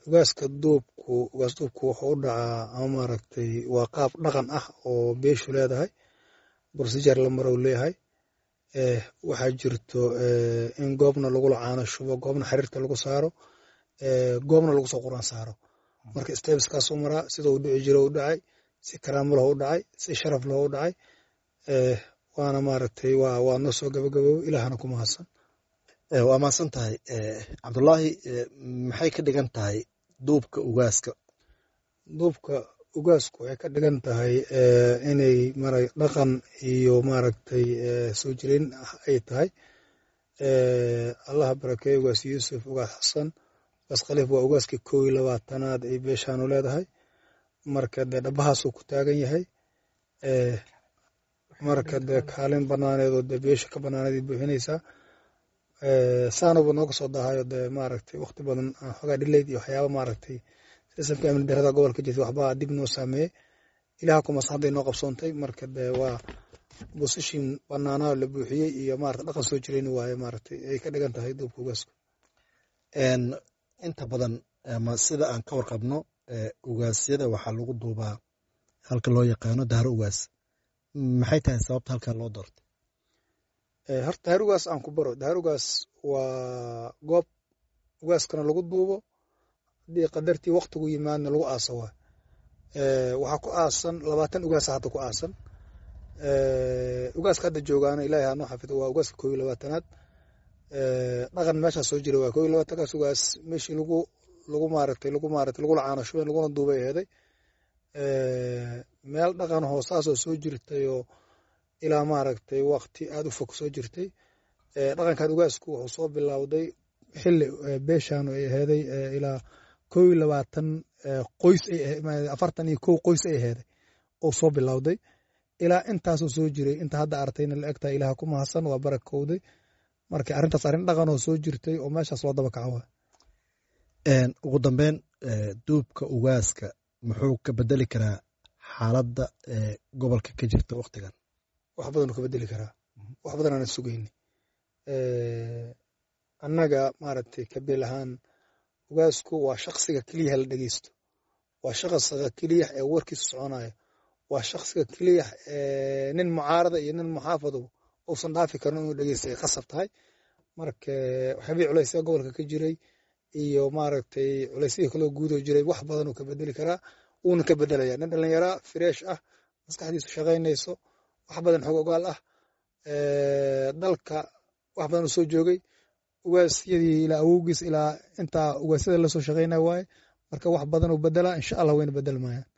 ugaaska duubku ugaas duubku wuxuu u dhacaa ama maaragtay waa qaab dhaqan ah oo beeshu leedahay procedure la marow leeyahay waxaa jirto in goobna lagula caano shubo goobna xiriirta lagu saaro goobna lagu soo quraan saaro marka stebeskaas u maraa sida uu dhici jiro u dhacay si karaamo leh u dhacay si sharaf leh u dhacay waana maaragtay waa waa noo soo gabagaboobo ilaahana ku mahadsan waa mahadsan tahay cabdullaahi maxay ka dhigan tahay duubka ugaaska duubka ugaasku waxay ka dhigan tahay inay mara dhaqan iyo maaragtay soo jireyn ay tahay allaha barakeeye ugaas yuusuf ugaas xasan ugaas khaliif waa ugaaskii kow iyo labaatanaad ay beeshaanu leedahay marka dee dhabahaasuu ku taagan yahay marka dee kaalin banaaneedoo dee beesha ka banaaneed buuxinaysaa saanuba nooga soo dahayo dee maaragtay wakti badan xogaa dhileyd iyo waxyaaba maaragtay sisamka amni darada gobolka jirta waxbaa dib noo saameeyey ilaha kumas hadday noo qabsoontay marka dee waa bosishin banaanaa la buuxiyey iyo maarata dhaqan soo jirayni waaye maaragtay ay ka dhigan tahay duubka ugaasku inta badan ama sida aan ka warqabno ugaasyada waxaa lagu duubaa halka loo yaqaano daaro ugaas maxay tahay sababta halkan loo doortay horta dahaar ugaas aan ku baro dahaar ugaas waa goob ugaaskana lagu duubo haddii qadartii waktigu yimaadna lagu aaso waa waxaa ku aasan labaatan ugaasa hadda ku aasan ugaaska hadda joogaana ilaahay hanoo xafido waa ugaaska koo iyo labaatanaad dhaqan meeshaa soo jira waa koo iyo labaatankaas ugaas meeshii lagu lagu maaragtay lagu maaragtay lagula caano shubeen laguna duubay aheeday meel dhaqan hoosaasoo soo jirtay oo ilaa maaragtay wakti aada u fog soo jirtay dhaqankan ugaasku wuxuu soo bilowday xili beeshaanu ay aheeday ilaa kow iyo labaatan qoys afartan iyo kow qoys ay aheeday oo soo bilowday ilaa intaasoo soo jiray inta hadda artayna la egtahay ilaah ku mahadsan waa barakowday marka arrintaas arrin dhaqanoo soo jirtay oo meeshaas loo daba kaco ugu dambeyn duubka ugaaska muxuu ka bedeli karaa xaaladda gobolka ka jirta waktigan wax badanuu ka bedeli karaa wax badan aanan sugayni annaga maaragtay kabeel ahaan ugaasku waa shaksiga keliyaha la dhegeysto waa shaqsiga keliyax ee warkiisu soconayo waa shaksiga keliyax ee nin mucaarada iyo nin muxaafado uusan dhaafi karin inuu dhegeysta ay khasab tahay marka waxyaabihii culaysya gobolka ka jiray iyo maaragtay culaysyadii kaloo guudoo jiray wax badanuu ka bedeli karaa wuuna ka bedelaya nin dhallinyaraa fireesh ah maskaxdiisu shaqaynayso wax badan xog ogaal ah dalka wax badan uu soo joogay ugaasyadii ilaa awowgiis ilaa intaa ugaasyada lasoo shaqaynaya waaye marka wax badan uu bedelaa insha allah wayna bedel maayaan